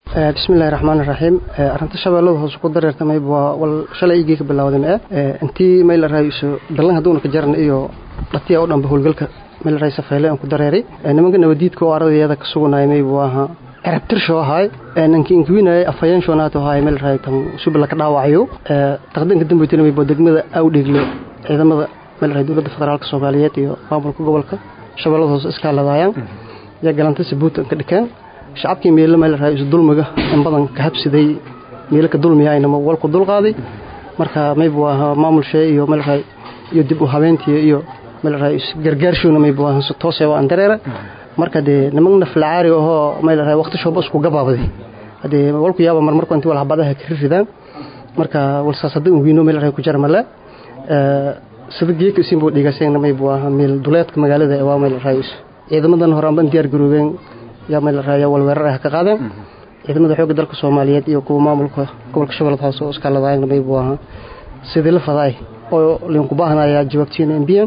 bismillahi raxmaani raxiim arrinta shabeellada hoose ku dareertamay waa wal shalay igii ka bilowday mee intii mayla raayso ballan hadduuna ka jaran iyo dhatiya u dhanba howlgalka mayla raay safeyle aan ku dareeray nimanka nabadiidka oo ardayada ka suganaya may buu ahaa cirabtirsho ahaay ninki inkiwinayay afhayeenshoonaatu ahaay mayla raay tan subila ka dhaawacayo taqdiinka dambaytina may buu degmada awdheegle ciidamada mayla raay dowladda federaalka soomaaliyeed iyo maamulka gobolka shabeellada hoose iskaaladaayaan yaa galanta sabuutan ka dhikeen shacabkii meelo meel raay isu dulmiga in badan ka habsiday meelo ka dulmiyayna walku dulqaaday marka maybu ahaa maamulshee iyo meel raay iyo dib u habeentii iyo meel raay gargaarshoona maybu ahaa si toos aan dareera marka dee niman naflacaari ahoo meel raay waqti shooba isku gabaabday hadee walku yaaba marmarku intii wal habadaha ka ridaan marka walsaas haddii uu wiino meel raay ku jarmale sida geeka isin buu dhigasayna maybu ahaa meel duleedka magaalada waa meel raay ciidamadan hore anban diyaar garoobeen yaa meel raaya walweerar ah ka qaadeen ciidamada xoogga dalka soomaaliyeed iyo kuwa maamulka gobolka shabeellada hoose oo iskaaladaayna maybu ahaa sidii la fadaay oo linku baahanayaa jawaabtiina embiyan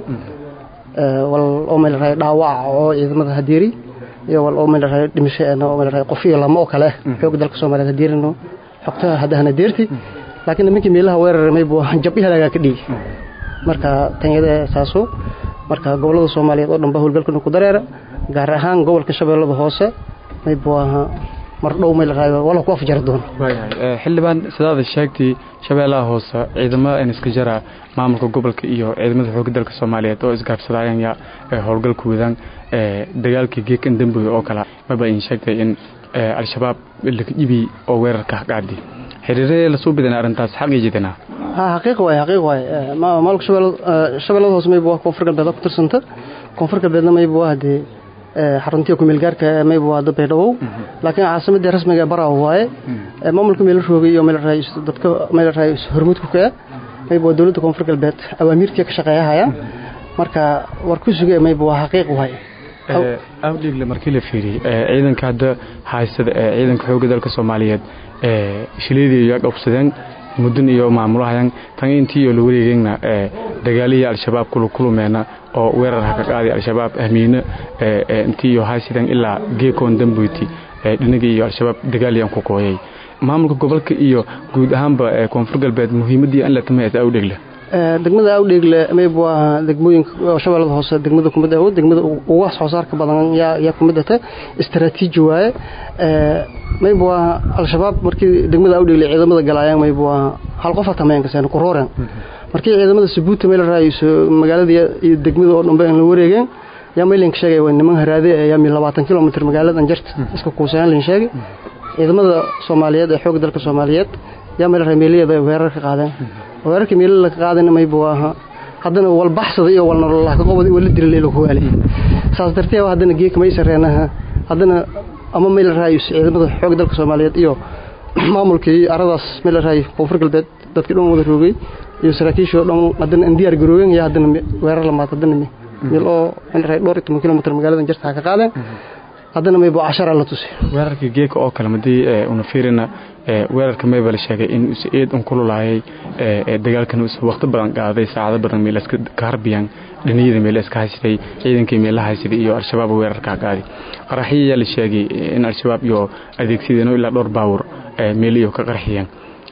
wal oo meel raaya dhaawaca oo ciidamada hadeeri iyo wal oo meel raaya dhimasho oo meel raaya qof iyo lama oo kale xoogga dalka soomaaliyeed hadeerino xogtaha haddahana deerti laakiin nimankii meelaha weerar maybu ahaa jab iyo halaagaa ka dhigi marka tanyada saaso marka gobolada soomaaliyeed oo dhan ba howlgalkana ku dareera gaar ahaan gobolka shabeellada hoose maybuu ahaa mardhow mayl raayo wala ku afjari doono xildhibaan sidaada sheegtay shabeellaha hoose ciidamada in iska jara maamulka gobolka iyo ciidamada xoogga dalka soomaaliyeed oo isgaabsadaayan yaa howlgalku wadaan dagaalkii geekan damboy oo kale maba in sheegtay in al-shabaab laga dhibi oo weerarka qaadi xiriirada lasoo badan arrintaas xaqii jidana ha xaqiiq waay xaqiiq waay maamulka shabeellada hoose maybu koonfur galbeed ku tirsanta koonfur galbeedna maybu waa dee xaruntii ku meelgaarka maybu waa dad baydhabow laakiin caasimadii rasmiga baraaw waaye maamulka meel roogay iyo meel raay dadka meel raay hormuudku ka maybu waa dowladda koonfur galbeed awaamiirtii ka shaqeeyahaya marka war ku sugay maybu waa xaqiiq waay awdhiigle markii la fiiriyey ciidanka hadda haysada ciidanka xoogga dalka soomaaliyeed shileedii yaa qabsadeen muddan iyo maamulahayan tan intii iyo la wareegeenna dagaalihii al-shabaab kulukulumeena oo weerar ha ka qaaday al-shabaab ahmiine intii iyo haysideen ilaa geekoon damboyti dhinagii iyo al-shabaab dagaaliyaan ku kooyay maamulka gobolka iyo guud ahaanba koonfur galbeed muhiimadii in la tamayata awdhegle degmada awdheegle maybu ahaa degmooyinka shabeellada hoose degmada kumid aho degmada ugu wax soo saarka badan yaa yaa kumid ata istaraatiiji waaye maybu ahaa al-shabaab markii degmada awdheegle ciidamada galaayaan maybu ahaa hal qof atameyn kaseen ku rooreen markii ciidamada sabuuta meel raayso magaalada iyo degmada oo dhanba in la wareegeen yaa maylinka sheegay waa niman haraade yaa mi labaatan kilomitr magaaladan jarta iska kuusayaan lin sheegay ciidamada soomaaliyeed ee xoogga dalka soomaaliyeed yaa meel raay meeliyada weerar ka qaadeen weerarkii meelila ka qaadayna maybu ahaa haddana wal baxsada iyo wal nololah ka qobada wala dilay lagu waalay saas darteed haddana geeka may sareenaha haddana ama meel raay ciidamada xoogga dalka soomaaliyeed iyo maamulkii aradaas meel raay koonfur galbeed dadkii dhan wada roogay iyo saraakiishii oo dhan haddana in diyaar garoobeen iyo haddana weerar lamaad haddana meel oo meel raay dhowr iyo toban kilomitr magaaladan jarta ha ka qaadeen haddana maybu cashara la tusay weerarkii geeka oo kale madii una fiirina weerarka mayba la sheegay in is eed un kululaayay dagaalkan is waqti badan qaaday saacado badan meel iska kaharbiyaan dhiniyada meel iska haysiday ciidankii meel la haysiday iyo al-shabaab weerarka qaaday qaraxiyaa la sheegay in al-shabaab iyo adeegsadeen ilaa dhowr baawur meel iyo ka qarxiyeen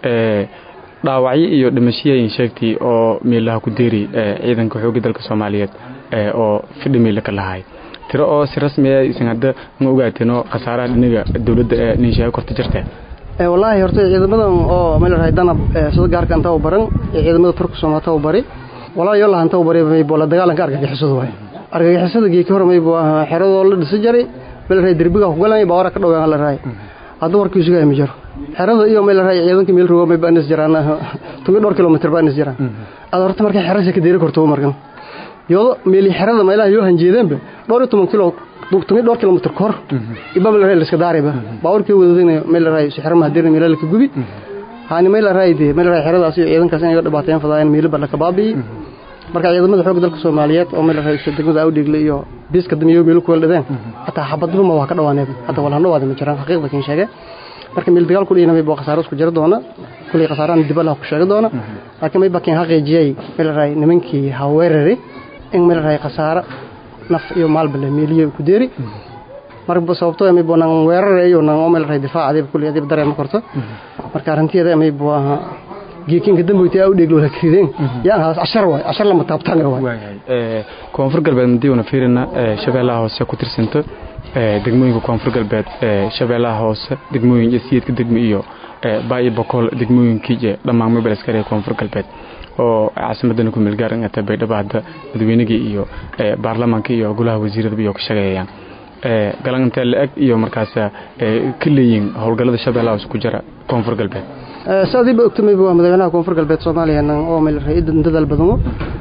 dhaawacyo iyo dhimashiyayin sheegtay oo meelaha ku deeri ciidanka xoogga dalka soomaaliyeed oo fidhi meela ka lahay tiro oo si rasmiya isan hadda ma ogaateeno khasaaraha dhinaga dowladda ee ninshaha korta jirteen wallaahi horta ciidamadan oo meel rahay danab sida gaarka inta u baran ciidamada turka soomaalta u bari walaa yoo lahanta u bari maybo la dagaalanka argagixisada waay argagixisada geeki hore maybo ahaa xeradoo la dhisi jaray meel rahay derbiga ku galanay baawara ka dhowaan la rahay hadda warkii isugaa ma jiro xerada iyo meel rahay ciidanka meel rogo mayba anis jiraan tumi dhowr kilomitr ba anis jiraan aad horta markay xerasa ka deeri korto markan yoodo meeli xerada meelaha yoo hanjeedeenba dhowr iyo toban kilo tumi dhowr kilomitr kor iba meel rahay liska daarayba baawarkii wadadayna meel rahay xerama hadirna meel la ka gubi haani meel rahay de meel rahay xeradaas iyo ciidankaas inay dhibaateen fadayeen meel baa ka baabiyi marka ciidamada xoogga dalka Soomaaliyeed oo meel rahay degmada Awdhigle iyo biiska damiyo meel ku waldadeen hatta xabadba ma waa ka dhawaaneen hatta wala dhawaad ma jiraan xaqiiqda kin sheegay marka meel dagaal ku dhigay baa khasaaro isku jira doona kulli khasaaraan dib la ku sheegi doona laakiin may bakin xaqiijiyay meel rahay nimankii haweerari in meel rahay khasaaro naf iyo maal bale meeliyo ku deeri marba sababtoo maybo nan weerarayo nan oo meel rahay difaac adiba kulli adiba dareema korto marka arrinteeda maybo aha geekinka damboyti aa u dheeglo la krideen yaan haas cashar waay cashar lama taabtaan waay koonfur galbeed madii una fiirina shabeellaha hoose ku tirsanto degmooyinka koonfur galbeed shabeellaha hoose degmooyin iyo siyeedka degmo iyo baayo bokool degmooyinkii iyo dhammaan mobile askari koonfur galbeed oo caasimadana ku meelgaar ingata baydhabo hadda madaweynigii iyo baarlamaanka iyo golaha wasiiradaba iyo ka shaqeeyayaan galan intee la-eg iyo markaas ka leeyihin howlgallada shabeellaha hoose ku jira koonfur galbeed saadiiba ogtamayba waa madaxweynaha koonfur galbeed soomaaliya oo meel ra-idan dadaal badano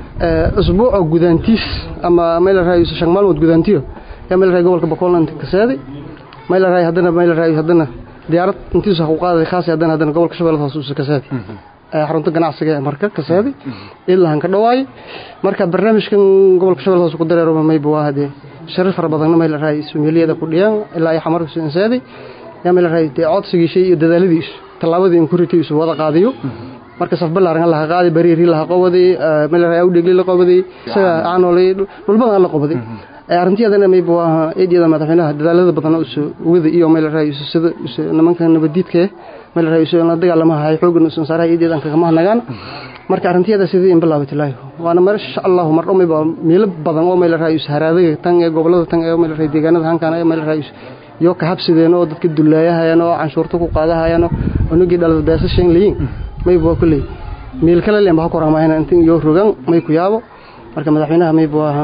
usbuuca gudaantiis ama meel raay shan maalmood gudaantiyo yaa meel raay gobolka boqolna inta kasaadi meel raay haddana meel raay haddana diyaarad intiisa ku qaaday khaas haddana haddana gobolka shabeellada hoose usa kasaadi xarunta ganacsiga ee marka kasaadi ilaa ka dhawaay marka barnaamijkan gobolka shabeellada hoose ku dareero mayba waa hadee sharaf fara badanna meel raay sumeeliyada ku dhiyaan ilaa ay xamar insaadi yaa meel raay codsigiishay iyo dadaaladiisu tallaabadii in kuritiisu wada qaadiyo marka saf ballaaran laha qaadi bariiri laha qobaday meel raay awdhegli la qobaday isaga aanolay dhulbadan la qobaday arrintiyadan mayba waa eedyada madaxweynaha dadaalada badan usu wada iyo meel raay sida nimanka nabadiidka meel raay usu la dagaalamaha ay xoogan usan saaray eedyadan kaga mahnagaan marka arintiyada sidii in bilaabay tilaayo waana masha Allah mar dhammayba meel badan oo meel raay haraadada tan ee gobolada tan ee meel raay deegaanada hankan ee meel raay iyo ka habsideen oo dadka dullaayahayaan oo canshuurta ku qaadahayaan oo unugii dhalada beesashan leeyin mayba kulay meel kale leen ba ku raamaayna intii iyo rogan may ku yaabo marka madaxweynaha mayba waa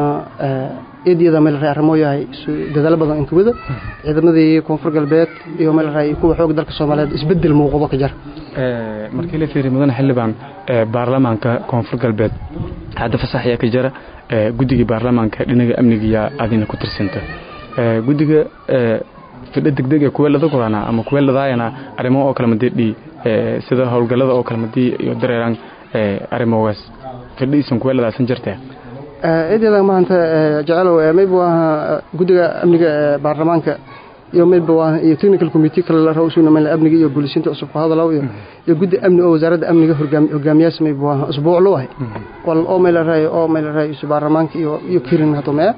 eedyada meel raay arrimo yahay dadaal badan inta wada ciidamadii koonfur galbeed iyo meel raay kuwa xoog dalka Soomaaliyeed isbedel muuqdo ka jar ee markii la fiiriyo mudan xildhibaan ee baarlamaanka koonfur galbeed hadda fasaxaya ka jira ee guddiga baarlamaanka dhinaca amniga adina ku tirsanta ee guddiga ee fidha degdeg ee kuwa lada qorana ama kuwa ladaayana arrimo oo kala madii ee sida howlgallada oo kala madii iyo dareeran ee arrimogaas fidhiisan kuwa ladaasan jirtaa eedyada maanta jecelo mayba waa guddiga amniga ee baarlamaanka iyo mayba waa iyo technical committee kale la rawsuuna meel amniga iyo boolisinta cusub ku hadalaw iyo iyo guddi amni oo wasaaradda amniga hogaamiyaas mayba waa usbuuc loo ahay wal oo meel raay oo meel raay baarlamaanka iyo iyo kirin hato mee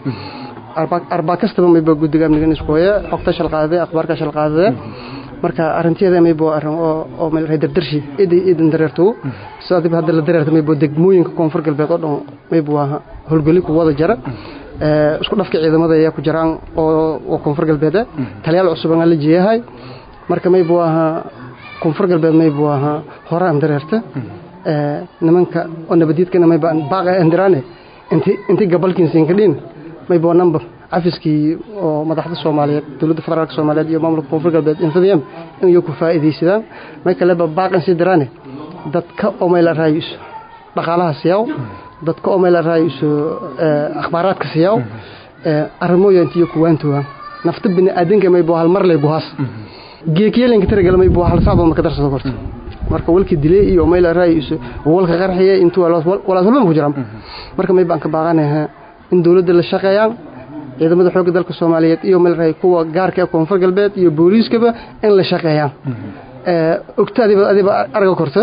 arba kastaba mayba guddiga amniga isku haya xogta shal qaaday akhbaarka shal qaaday marka arinteeda mayba arrin oo oo meel raay dardarshi iday idan dareerto sidii hadda la dareerto mayba degmooyinka koonfur galbeed oo dhan mayba waa howlgali ku wada jara ee isku dhafka ciidamada ayaa ku jiraan oo oo koonfur galbeed taliyaal cusub aan la jeeyahay marka mayba waa koonfur galbeed mayba waa horaan dareerta ee nimanka oo nabadiidkana mayba baaqa andirane inti inti gabalkiin siin kadhin mayba number cafiskii oo madaxda Soomaaliyeed dawladda federaalka Soomaaliyeed iyo maamulka koonfur galbeed infadiyam in iyo ku faa'iideysadaan may kale ba baaqan si dirane dadka oo meel raayis dhaqaalaha siyaw dadka oo meel raayis akhbaaraadka siyaw arrimooyinka iyo kuwaantuwa nafta bini aadanka may boo hal mar lay buhaas geekiyeenka tiragal may boo hal saacad marka darsado korto marka walki dilay iyo meel raayis walka qarxiye intuu walaas walba ku jiraan marka may baan ka baaqanahay in dawladda la shaqeeyaan ciidamada xoogga dalka Soomaaliyeed iyo meel raay kuwa gaarka ah koonfur galbeed iyo booliiskaba in la shaqeeyaan ee ogtaadiba adiba arag korta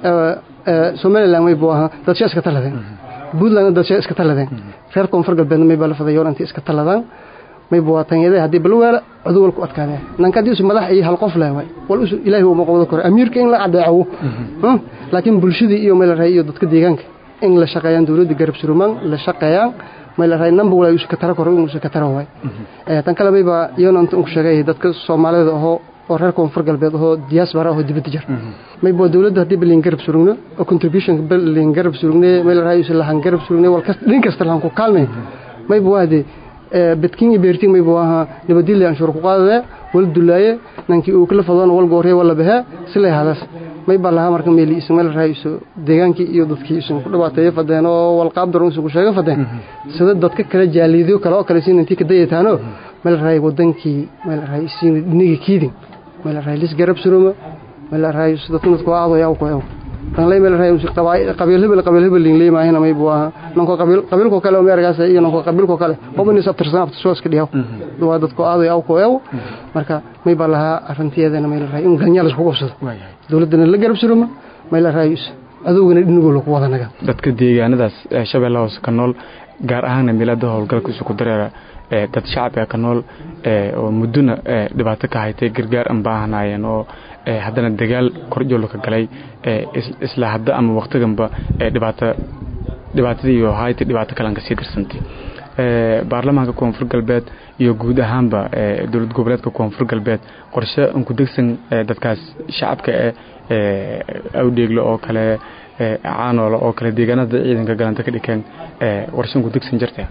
ee Soomaaliland way buu ahaa dad shaqo iska taladeen Puntland dad shaqo iska taladeen reer koonfur galbeed may baa fadayoon intii iska taladaan may buu tanyada hadii balweela cudul ku adkaadeen nankadii isu madax iyo hal qof leeyahay wal isu ilaahi uu maqwado kor amiirka in la cadeeyo laakiin bulshadii iyo meel raay iyo dadka deegaanka in la shaqeeyaan dawladda garab surumaan la shaqeeyaan meel raay number wala isu ka tara koro isu ka tara way ee tan kale bayba iyana inta uu sheegay dadka Soomaalida oo oo reer koonfur galbeed oo diaspora oo dibadda jir may boo dawladda hadii bilin garab surugno oo contribution bilin garab surugne meel raay isu lahan garab surugne wal kasta dhin kasta lahan ku kaalmay may boo hadi bedkin beertin may boo aha nabadilay aan shur ku qaadade wal dulaaye nankii uu kala fadano wal goorey wala bahe silay hadas may baa lahaa marka meel ismail raayso deegaankii iyo dadkii isu ku dhawaateeyay fadeen oo wal qaab daran isu sheegay fadeen sida dadka kala jaaliidiyo kala oo kale siin intii ka dayataano meel raay wadankii meel raay siin nigi kiidin meel raay lis garab suruma meel raay sida dadku aado yaa ku ayo tan lay meel raay qabiil hebel qabiil hebel lin leey maahina may buu nanko qabiil qabiilko kale oo meergaas iyo nanko qabiilko kale oo in sabtirsan afta soo iska dhiyaw waa dadku aado yaa ku ayo marka may baa lahaa arinteedana meel raay in ganyal isku qabsado dawladana la garab suruma meel raay adugana dhinigoo lagu wadanaga dadka deegaanadaas shabeellaha hoose ka nool gaar ahaana meelada howlgalka isu ku dareera dad shacabka ka nool oo muddona dhibaato ka haytay gargaar aan baahanaayeen oo haddana dagaal korjoolo ka galay isla hadda ama waqtiganba dhibaato dhibaatadii iyo haytay dhibaato kalan ka sii darsantay baarlamaanka koonfur galbeed iyo guud ahaanba dowlad goboleedka koonfur galbeed qorshe unku degsan dadkaas shacabka ee awdheeglo oo kale caanoolo oo kale deegaanada ciidanka galanta ka dhikeen qorshe unku degsan jirta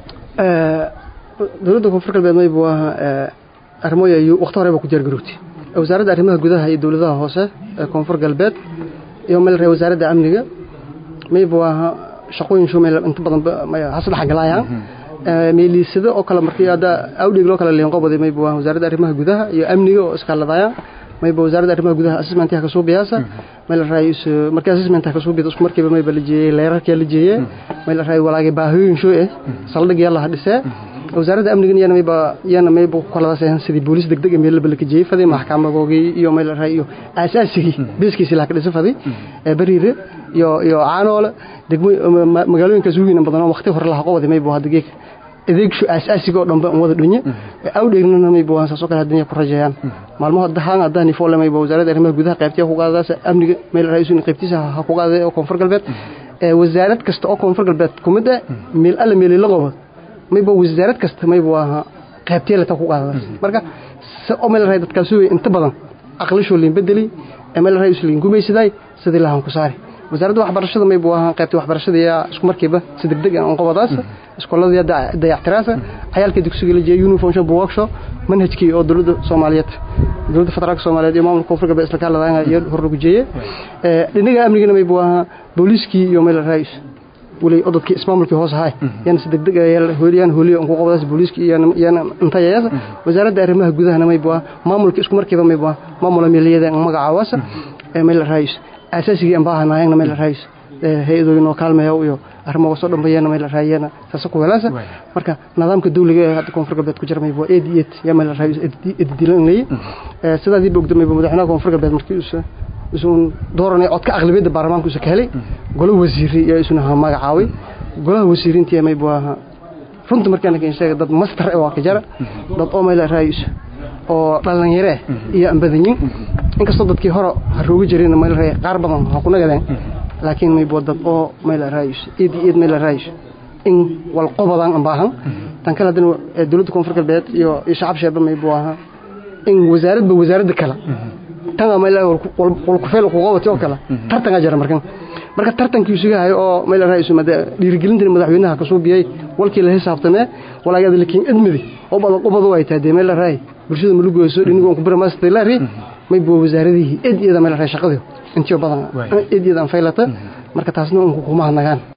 dowladda koonfur galbeed maybu ahaa arrimooy ayuu waqti horeba ku diyaargarowtay wasaaradda arrimaha gudaha iyo dowladaha hoose ee koonfur galbeed iyo meel wasaaradda amniga maybu ahaa shaqooyin shuu meel inta badan hasdhex galaayaan meeliisada oo kale markii hadda awdheeglo kale leenqobada maybu ahaa wasaaradda arrimaha gudaha iyo amniga oo iskaaladayaan mayba wasaaradda arrimaha gudaha assessmentaha kasoo biyaasa meel raayis markii assessmentaha kasoo biyada isku markiiba mayba la jeeyay leerarkii la jeeyay meel raay walaagay baahiyooyin shoo eh saldhig yalla hadhisee wasaaradda amnigan yana mayba yana mayba ku kaladaasayhan sidii booliis degdeg meel la balka jeeyay fadii maxkamadoogii iyo meel raay iyo asaasigii beeskiisi la ka dhisay fadii ee bariire iyo iyo caanoole degmo magaalooyinkaas weyn badan oo waqti hore la qowday mayba hadda geek adeegshu asaasiga oo dhanba wada dhunye awdheegnana mayba waan saasoo kale haddana ku rajeeyaan maalmaha dahaan haddaan ifoo mayba wasaaradda arrimaha gudaha qaybtiya ku qaadadaas amniga meel raayisuun qaybtiisa ha ku qaaday oo koonfur galbeed wasaarad kasta oo koonfur galbeed kumid ah meel alla meel la qobo mayba wasaarad kasta mayba waa qaybtiya la ku qaadadaas marka oo meel raay dadkaas inta badan aqlishoo liin bedeli meel raayis liin gumaysaday sidii lahan ku saari wasaaradda waxbarashada mayba waa qaybta waxbarashada yaa isku markiiba si degdeg ah qobadaas iskoolada dayactiraasa cayaalka dugsiga la jeeyay uniform shop workshop manhajkii oo dowladda Soomaaliyeed dowladda federaalka Soomaaliyeed iyo maamulka koonfur galbeed isla kaaladaan iyo hor lagu jeeyay ee dhinaga amnigana mayba waa booliiskii iyo meel raayis wali odadkii ismaamulkii hoos ahay yana si degdeg ah hooliyaan hooliyo ku qobadaas booliiskii iyo yana inta yaas wasaaradda arrimaha gudaha mayba maamulka isku markiiba mayba maamula meeliyada magacaawasa ee meel raayis asaasigii aan baahanaayna meel raayis hay-adooyin oo kaalmeeya iyo arrimo soo dhambeeyana meel raayana taas ku walaasa marka nidaamka dawliga ee hadda koonfur galbeed ku jira mayba aad iyo aad ya meel raayis edidilanay ee sidaadii bogda mayba madaxweynaha koonfur galbeed markii uu isuun dooranay codka aqlabiyadda baarlamaanka uu ka helay golo wasiiri iyo isuna magacaaway golaha wasiiriintii mayba runta markaan ka sheegay dad master ee waa ka jara dad oo meel raayis oo dhalinyaro iyo ambadanyin inkastoo dadkii hore harooga jireen meel raay qaar badan ha ku nagadeen laakiin may boodad oo meel raayis eed eed meel raayis in wal qobadan aan baahan tan kale hadana dawladda koonfur galbeed iyo shacab sheeba may buu in wasaaradba wasaaradda kale tan meel wal ku feel ku qabatay oo kale tartan jira markan marka tartankii isugu hayo oo meel raayis mada dhiirigelinta madaxweynaha ka soo biyay walkii la xisaabtamay walaagada laakiin admidi oo badan qobadu ay tahay meel raay bulshada malugooso dhinigoon ku baramaastay laari may buu wasaaradihii eed iyada meel raay shaqadii intii badan eed iyadan faylata marka taasna uu kuma hadnagaan